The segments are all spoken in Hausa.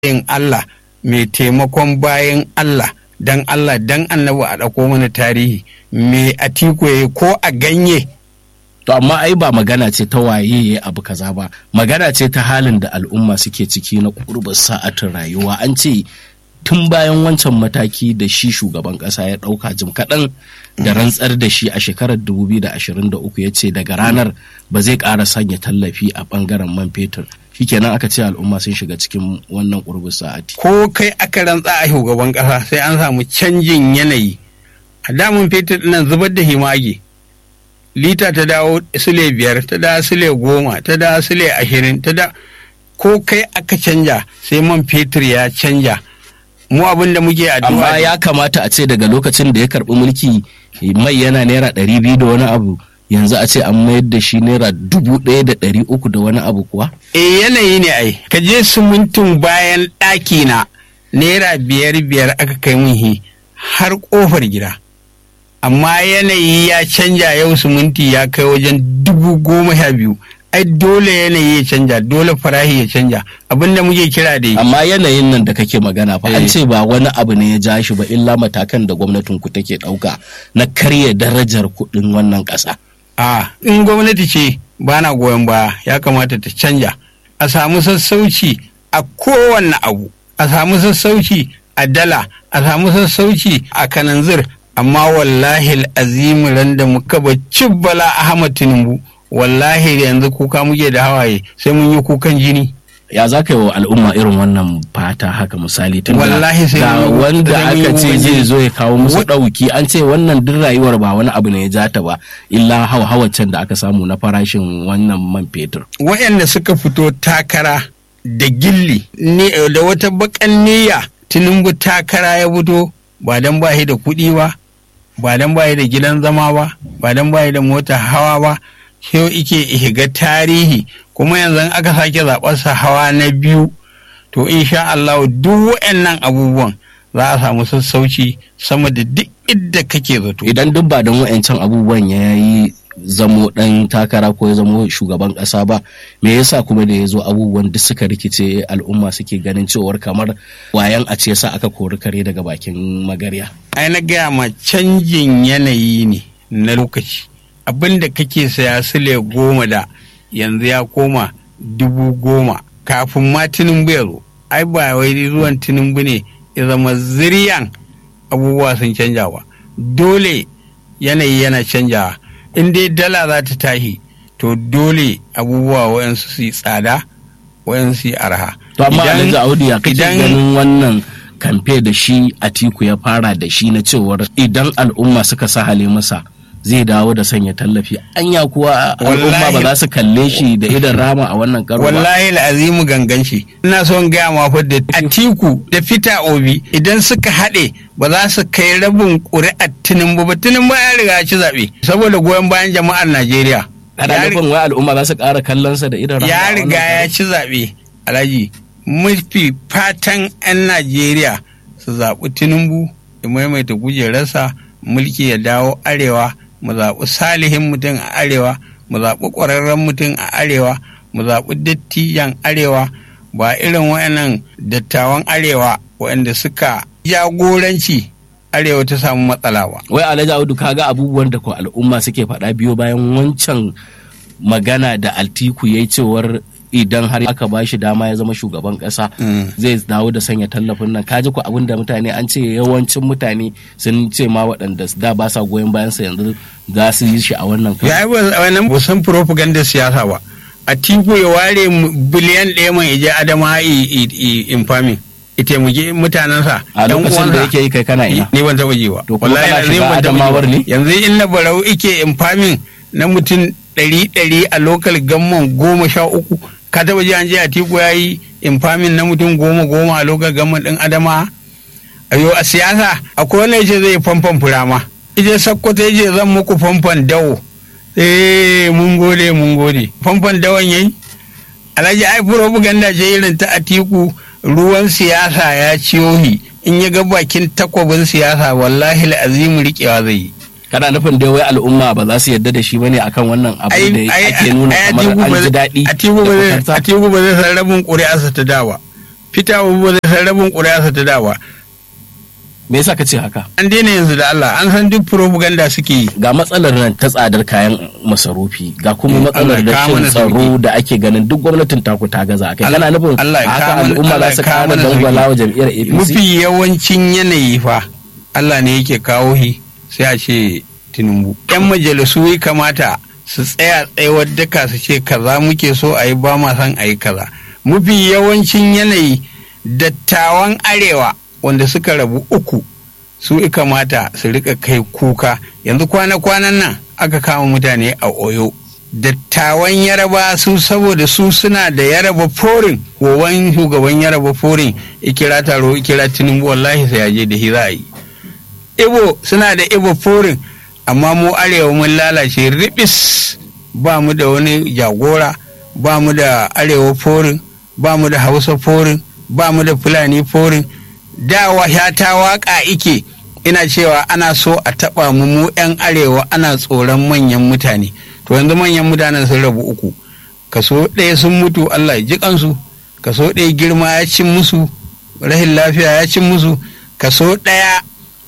yin Allah mai taimakon bayan Allah dan Allah dan annabi a ɗauko mana tarihi me atiku ya ko a ganye To amma ai ba magana ce ta waye ya abu kaza ba magana ce ta halin da al'umma suke ciki na kurbar sa'atin rayuwa an ce tun bayan wancan mataki da shi shugaban kasa ya ɗauka jim kaɗan da rantsar da shi a shekarar 2023 ya ce daga ranar ba zai ƙara sanya tallafi a ɓangaren man fetur shikenan aka ce al'umma sun shiga cikin wannan kurbin sa'ati ko kai aka rantsa a shugaban ƙasa sai an samu canjin yanayi a damun fetur nan zubar da himage lita ta dawo sule biyar ta dawo sule goma ta dawo sule ashirin ta da ko kai aka canja sai man fetur ya canja mu abin da muke addu'a amma ya kamata a ce daga lokacin da ya karɓi mulki mai yana naira ɗari biyu da wani abu yanzu a ce an mayar da shi naira dubu ɗaya da ɗari uku da wani abu kuwa e yanayi ne ai ka je sumuntin bayan ɗaki na naira biyar biyar aka kai mun hi har ƙofar gida amma yanayi ya canja yau suminti ya kai wajen dubu goma sha biyu ai dole yanayi ya canja dole farahi ya canja abinda muke kira da amma yanayin nan da kake magana fa an ce ba wani abu ne ya ja shi ba illa matakan da gwamnatin ku take ɗauka na karya darajar kuɗin wannan ƙasa a in gwamnati ce ba na goyon baya ya kamata ta canja a samu sassauci a kowanne abu a samu sassauci a dala a samu sassauci a kananzir amma wallahi azimu ran da muka ba bala ahmad tinubu wallahi yanzu kuka muke da hawaye sai mun yi kukan jini ya za ka yi wa al'umma irin wannan fata haka misali tun Wallahi sai ga mun- wanda sai mun yi aka ce kukan zai jini. zo ya kawo musu ɗauki an ce wannan duk rayuwar ba wani abu ne ya ja ta ba illa hauhawacin da aka samu na farashin wannan man fetur waɗanda suka fito takara da gilli ni da wata bakan niyya tinubu takara ya fito ba dan ba shi da kuɗi ba ba dan ba shi da gidan zama ba ba dan ba shi da mota hawa ba yau ike shiga tarihi kuma yanzu in aka sake zaɓarsa hawa na biyu to insha Allah duk waɗannan abubuwan za a samu sassauci sama da duk idda kake zato idan duk ba don wa'ancan abubuwan ya yi zamo ɗan takara ko ya zamo shugaban ƙasa ba me yasa kuma da ya zo abubuwan duk suka rikice al'umma suke ganin cewar kamar wayan a ce sa aka kori kare daga bakin magarya ai na gaya ma canjin yanayi ne na lokaci abin da kake saya sile goma da yanzu ya koma dubu goma kafin ma tinubu ya zo ai ba wai zuwan tinubu ne ya zama ziriyan abubuwa sun canja ba dole yanayi yana canjawa in dai dala za ta tashi to dole abubuwa wayansu su yi tsada wayansu su yi arha to amma Idan- alhaji audu ya kake idan- ganin wannan kamfe da shi atiku ya fara da shi na cewar idan al'umma suka sahale masa zai dawo da sanya tallafi anya kuwa al'umma ba Wallahi- za su kalle shi da idan rama a wannan karo ba wallahi azimu gangan shi ina son gaya ma fa da atiku da fita obi idan suka haɗe ba za su kai rabin ƙuri'ar tinubu ba tinubu ya riga ya ci zaɓe saboda goyon bayan jama'ar najeriya ana Ya ri- nufin wai al'umma za su ƙara kallon sa da idan rama a ya wannan riga karo? ya ci zaɓe alhaji mafi fatan 'yan najeriya su zaɓi tinubu ya maimaita kujerarsa mulki ya dawo arewa mu zaɓi salihin mutum a arewa mu zaɓi ƙwararren mutum a arewa mu zaɓi dattijan arewa ba irin wayannan dattawan arewa waɗanda suka jagoranci arewa ta samu matsala ba wai alhaji audu kaga abubuwan da ko al'umma suke faɗa biyo bayan wancan magana da altiku ya yi cewar idan har aka ba shi dama ya zama shugaban ƙasa Mm. zai dawo da sanya tallafin nan kaji ku abin da mutane an ce yawancin mutane sun ce ma waɗanda da ba sa goyon bayan sa yanzu za su yi shi a wannan karo. ya yi wannan ba san propaganda siyasa ba a tiku ya ware mu- biliyan ɗaya mai ije adama infamin ita taimaki mutanensa a yan lokacin da uwansa. yake yi kai kana ina ni ban taɓa ji ba To kuma kana lazim shiga ban taɓa ji Adamawar ba. ne? yanzu in na barau ike infamin na mutum ɗari ɗari a lokal gamman goma sha uku ka taɓa ji an je a tiku ya yi infamin na mutum goma goma a lokal gamman ɗin adama ayo a siyasa akwai wanda yace zai famfan furama ije sakkwato yace zan muku famfan dawo eh mun gode mun gode famfan dawon yayi alhaji ai propaganda ce irin ta atiku ruwan siyasa ya ciyo shi in ya ga bakin takwabin siyasa wallahi azimu riƙewa zai yi kana nufin dai wai al'umma ba za su yarda da shi bane akan wannan abu da ake nuna kamar an ji daɗi atiku ba da zai fitarsa? atiku ba zai san rabin ƙuri'arsa ta dawa fita ba zai san rabin ƙuri'arsa ta dawa me yasa ka ce haka an daina yanzu da Allah an san duk propaganda suke yi ga matsalar nan ta tsadar kayan masarufi ga kuma Mm, matsalar Allah ya kawo rashin mana tsaro sauki. da ake ganin duk gwamnatin taku ta gaza akai Allah- kana nufin Allah ya haka kawo mana- al'umma Allah za ya su kawo kara mana dangwala sauki. wa jam'iyyar APC mafi yawancin yanayi fa Allah ne yake kawo shi sai a ce tinubu yan majalisu ya kamata su tsaya tsayawar daka su ce kaza muke so a yi ba ma son a yi kaza mafi yawancin yanayi dattawan arewa wanda suka rabu uku su ya kamata su rika kai kuka yanzu kwana-kwanan nan aka kama mutane a oyo dattawan yaraba su saboda su suna da yaraba forin wowan shugaban yaraba forin ikira taro ikira tinubu wallahi sai yaje da shi za a yi ibo suna da ibo forin amma mu arewa mun lalace ribis ba mu da wani jagora ba mu da arewa forin ba mu da hausa forin ba mu da fulani forin da ya ta waka ike ina cewa ana so a taba mu mu 'yan arewa ana tsoron manyan mutane to yanzu manyan mutanen sun rabu uku kaso ɗaya sun mutu allah ya ji kansu kaso ɗaya girma ya cin musu rahin lafiya ya cin musu kaso ɗaya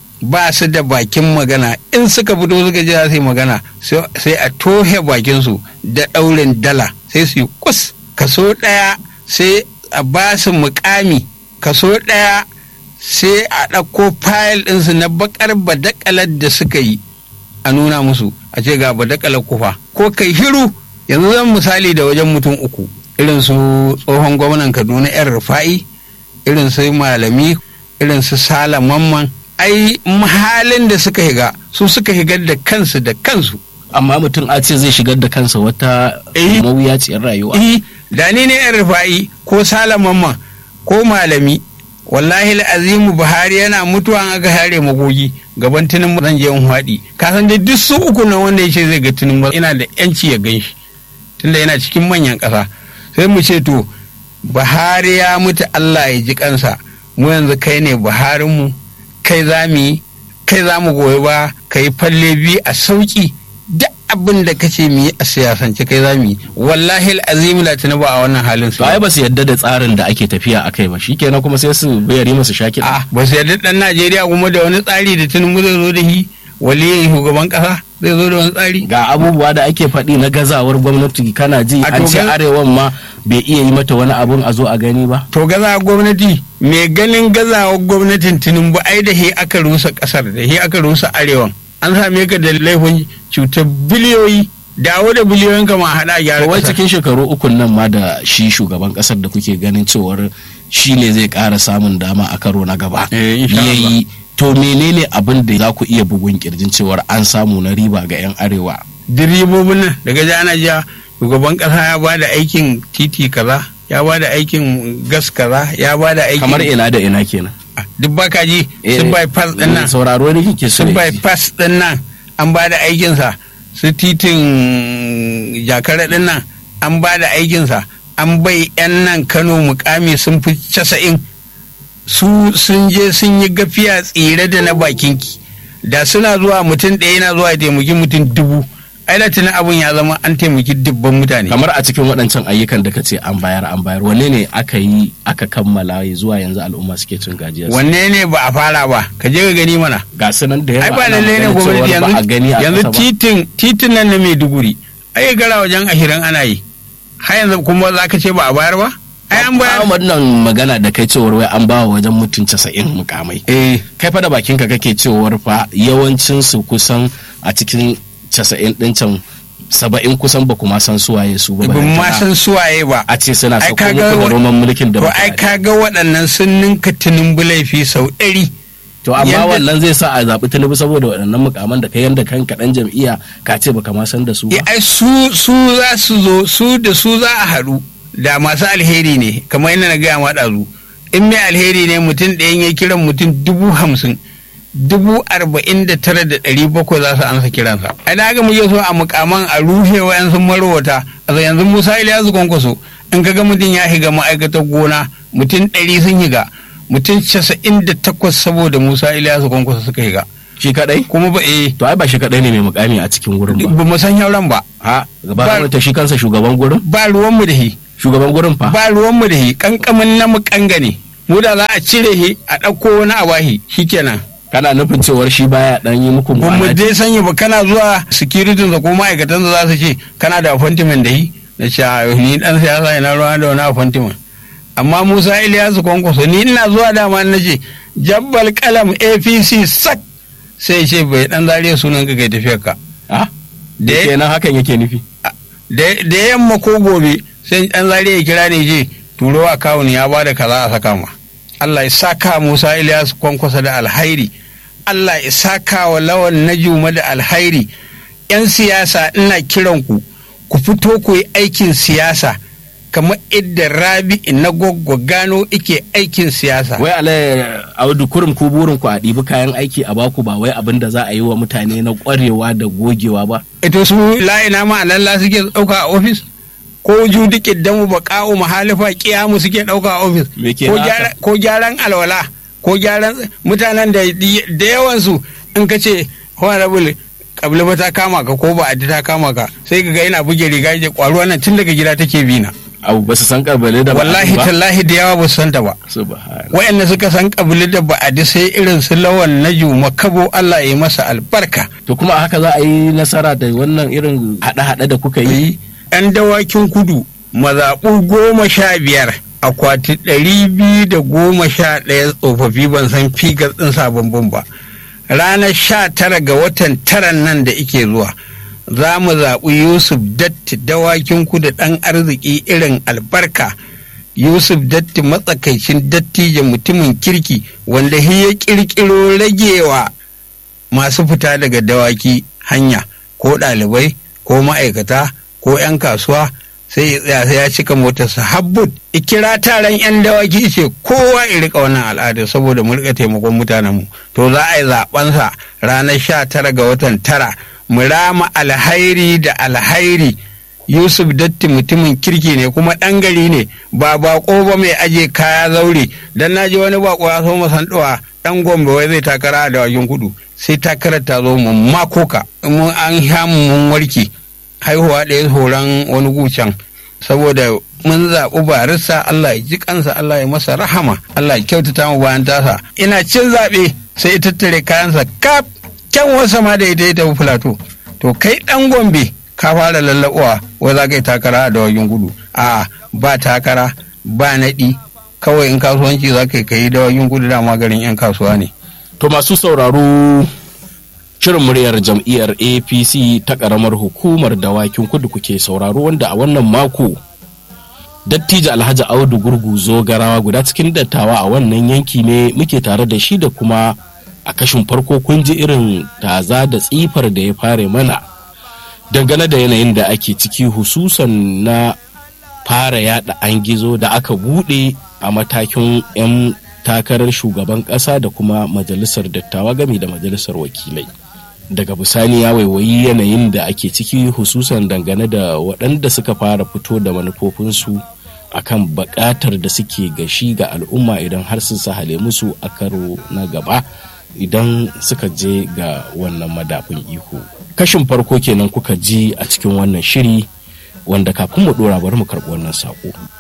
ba su da bakin magana in suka fito suka ji za su yi magana sai a tohe bakinsu da ɗaurin dala sai su yi kus kaso ɗaya sai a ba su mukami kaso ɗaya sai a ɗauko fayil ɗinsu na bakar badakalar da suka yi a nuna musu a ce ga badakalar kufa ko kai hiru yanzu zan misali da wajen mutum uku irin su tsohon gwamnan kaduna yan rufa'i irin su malami irin su sala mamman ai halin da suka higa su suka higar da kansu da kansu amma mutum a ce zai shigar da kansa wata Eh. mawuyaciyar rayuwa eh da ni ne yan rufa'i ko sala mamman ko malami wallahi azimu buhari yana mutuwa an aka hare magogi gaban tunin zan je in haɗi ka san dai duk su uku nan wanda ya ce zai ga tunin ina da yanci ya gan shi tunda yana cikin manyan ƙasa sai mu ce to buhari ya mutu allah ya ji kansa mu yanzu kai ne buharinmu kai za mu yi kai za mu goyi ba ka yi falle biyu a sauki duk abin da kace mu yi a siyasance kai za mu yi wallahi azim la ba a wannan halin su to ai ba su yadda da tsarin da ake tafiya a kai ba shikenan kuma sai su bayari masu shaki a ba su yarda dan Najeriya kuma da wani tsari da Tinubu zai zo da shi waliyin shugaban kasa zai zo da wani tsari ga abubuwa da ake faɗi na gazawar gwamnati kana ji A an to ce ga- arewan ma bai iya yi mata wani abun a zo a gani ba to gaza gwamnati mai ganin gazawar gwamnatin Tinubu ai da he aka rusa kasar da he aka rusa arewan an same ka da laifin cutar biliyoyi dawo da biliyoyin ka ma hada gyara wai kasar. cikin shekaru ukun nan ma da shi shugaban kasar da kuke ganin cewar shi ne zai ƙara samun dama a karo na gaba Eh, insha Allah. yayi to menene abin da za ku iya bugun kirjin cewar an samu na riba ga 'yan arewa direbobin nan daga ji ana ja shugaban kasa ya ba da aikin titi kaza ya ba da aikin gas kaza ya ba da aikin kamar ina da ina kenan Ah, duk baka ji Eh, sun bypass din nan sauraro ne kike so sun ya ji. bypass din nan an ba da aikinsa su titin jakara din nan an ba da aikinsa an bai 'yan nan kano mukami sun fi casa'in su sun je sun yi gafiya tsire da na bakinki da suna zuwa mutum ɗaya yana zuwa ya taimaki mutum dubu ai da tunan abin ya zama an taimaki dubban mutane kamar a cikin waɗancan ayyukan da ka ce an bayar an bayar wanne ne aka yi aka kammala ya zuwa yanzu al'umma suke cin gajiyar wanne ne ba a fara ba ka je ka gani mana ga su nan da yawa ai ba ana lalle ne maganar gwamnati cewar ba a gani a yanzu ƙasa ba. titin titin nan na Maiduguri ai gara wajen ashirin ana yi har yanzu kuma za ka ce ba a bayar ba ai an bayar Ahmad nan magana da kai cewar wai an bawa wajen mutum casa'in mukamai eh kai fa da bakinka kake cewar fa yawancin su kusan a cikin casa'in ɗin can saba'in kusan ba kuma san suwaye su ba ban ma balantana san suwaye ba a ce suna Ai, sauko kaga muku da wa- roman mulkin da to ai kaga waɗannan sun ninka tinubu laifi sau ɗari to amma yanda- wannan zai sa a zaɓi tinubu saboda waɗannan mukaman da kai yanda kanka ɗan jam'iyya ka ce baka ma san da su ba Eh, ai su su za su zo su da su za a haɗu da masu alheri ne kamar yadda na gaya ma ɗazu in mai alheri ne mutum ɗayan ya kiran mutum dubu hamsin dubu arba'in da tara da ɗari bakwai za su ansa kiransa ai da haka muke so a mukaman a rufe wayan sun marowata a yanzu musa iliyasu kwankwaso in ka ga mutum ya higa ma'aikatar gona mutum ɗari sun higa mutum casa'in da takwas saboda musa iliyasu kwankwaso suka higa shi kadai kuma ba eh to ai ba shi kadai ne mai mukami a cikin wurin ba ba mu san yauran ba ha Ba- gaba da shi kansa shugaban gurin ba ruwanmu da shi shugaban gurin fa ba ruwanmu da shi kankamin na mu kangane mu da za a cire shi a ɗauko wani a bahi shikenan kana nufin cewar shi baya dan yi muku ba mu mu'amala dai sanya ba kana zuwa security da ko ma'aikatan za su ce kana da appointment da shi na ce a ni dan siyasa ina ruwa da wani appointment amma Musa Ilyasu kwankwaso ni ina zuwa dama na ce jabbal kalam APC sak sai ce bai dan zariya sunan ka kai tafiyar ka ah da da kenan hakan yake nufi da da yamma ko gobe sai dan zariya ya kira ne je turo akawun ya bada kaza a saka ma Allah ya saka Musa Ilyasu kwankwaso da alhairi Allah ya saka wa lawan najuma da alhairi yan siyasa ina kiran ku ku fito ku yi aikin siyasa kamar idda rabi na goggo gano ike aikin siyasa wai alai audu kurum ku burin ku a ɗibi kayan aiki a baku ba wai abin da za a yi wa mutane na ƙwarewa da gogewa ba ito su la'ina ma alalla suke ɗauka a ofis ko ju duk mu ba ƙa'u mahalifa ƙiyamu suke ɗauka a ofis Me ke ko haka? gyara- ko gyaran alwala ko gyaran mutanen da da yawansu in ka ce honorable kabila ba ta kama ka ko ba a ta kama ka sai ka ga yana buge riga ya kwaruwa nan tun daga gida take bi na abu ba su san kabale da ba wallahi ba tallahi da yawa ba su santa ba subhanallah wayanda suka san kabili da ba'adi sai irin su lawan na juma kabo Allah ya yi masa albarka to kuma a haka za a yi nasara da wannan irin haɗe-haɗe da kuka yi yan dawakin kudu mazaɓu goma sha biyar akwati ɗari biyu da goma sha ɗaya tsofaffi ban san figar ɗin sababbin ba ranar sha tara ga watan taran nan da ike zuwa za mu zaɓi yusuf datti dawakin kudu ɗan arziki irin albarka yusuf datti matsakaicin dattijo mutumin kirki wanda shi ya ƙirƙiro ragewa masu fita daga dawaki hanya ko ɗalibai ko ma'aikata ko 'yan kasuwa sai ya tsaya sai ya cika motarsa habbut ikira taron 'yan dawaki ce kowa ya rika wannan al'ada saboda mu rika taimakon mutanenmu to za a yi zaɓensa ranar sha tara ga watan tara mu rama alhairi da alhairi yusuf datti mutumin kirki ne kuma ɗan gari ne ba bako ba mai aje kaya zaure dan na ji wani bako ya so masanduwa ɗan gombe wai zai takara a dawakin kudu sai takarar ta zo mun makoka mun an hamu mun warke haihuwa ɗaya horon wani gucan saboda mun zaɓi barista Allah ya ji kansa Allah ya masa rahama Allah ya kyautata mu bayan tasa ina cin zaɓe sai ya tattare kayansa kaf kyan wasa ma da ita ya tafi filato to kai ɗan gombe ka fara lallaɓuwa wai za ka yi takara a dawagin gudu a ba takara ba naɗi kawai in kasuwanci za ka yi ka yi dawagin gudu dama garin 'yan kasuwa ne to masu sauraro shirin muryar jam'iyyar apc ta karamar hukumar dawakin kudu kuke sauraro wanda a wannan mako dattijo alhaji audu gurgu zogarawa guda cikin dattawa a wannan yanki ne muke tare da shi da kuma a kashin farko kun ji irin taza da tsifar da ya fare mana dangane da yanayin da ake ciki hususan na fara yada an gizo da aka bude a matakin 'yan takarar shugaban kasa da kuma majalisar dattawa game da majalisar wakilai daga bisani ya waiwayi yanayin da ake ciki hususan dangane da waɗanda suka fara fito da manufofinsu akan buƙatar da suke gashi ga al'umma idan har sun sahale musu a karo na gaba idan suka je ga wannan madafin iko kashin farko kenan kuka ji a cikin wannan shiri wanda kafin mu ɗora bari mu karɓi wannan saƙo